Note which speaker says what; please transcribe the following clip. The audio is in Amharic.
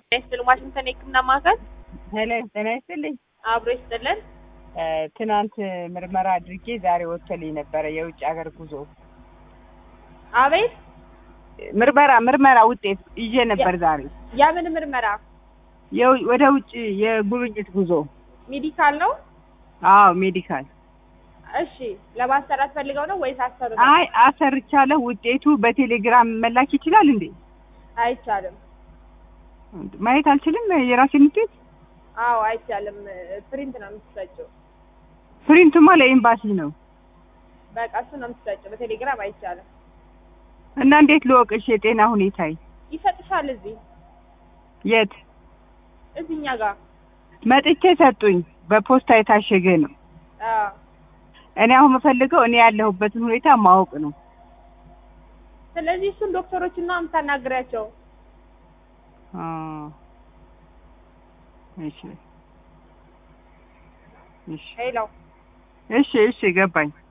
Speaker 1: ይስጥልን ዋሽንግተን የህክምና ማዕከል
Speaker 2: ሄሎ ጤና ይስጥልኝ።
Speaker 1: አብሮ ይስጥልን።
Speaker 2: እ ትናንት ምርመራ አድርጌ ዛሬ ወጥቶልኝ ነበረ የውጭ ሀገር ጉዞ
Speaker 1: አቤት
Speaker 2: ምርመራ ምርመራ ውጤት ይዤ ነበር ዛሬ
Speaker 1: የምን ምርመራ?
Speaker 2: የው- ወደ ውጭ የጉብኝት ጉዞ።
Speaker 1: ሜዲካል ነው?
Speaker 2: አዎ ሜዲካል።
Speaker 1: እሺ ለማሰራት ፈልገው ነው ወይስ አሰሩ?
Speaker 2: አይ አሰርቻለሁ። ውጤቱ በቴሌግራም መላክ ይችላል እንዴ?
Speaker 1: አይቻልም።
Speaker 2: ማየት አልችልም የራሴን ውጤት?
Speaker 1: አዎ አይቻልም። ፕሪንት ነው የምትሰጪው።
Speaker 2: ፕሪንቱማ ለኤምባሲ ነው
Speaker 1: በቃ እሱ ነው የምትሰጪው። በቴሌግራም አይቻልም።
Speaker 2: እና እንዴት ልወቅሽ የጤና ሁኔታዬ?
Speaker 1: ይሰጥሻል። እዚህ
Speaker 2: የት
Speaker 1: እዚህኛ ጋር
Speaker 2: መጥቼ ሰጡኝ። በፖስታ የታሸገ ነው።
Speaker 1: አዎ
Speaker 2: እኔ አሁን የምፈልገው እኔ ያለሁበትን ሁኔታ ማወቅ ነው።
Speaker 1: ስለዚህ እሱን ዶክተሮችን ነው የምታናግሪያቸው።
Speaker 2: አ እሺ እሺ
Speaker 1: ሄሎ
Speaker 2: እሺ እሺ ገባኝ።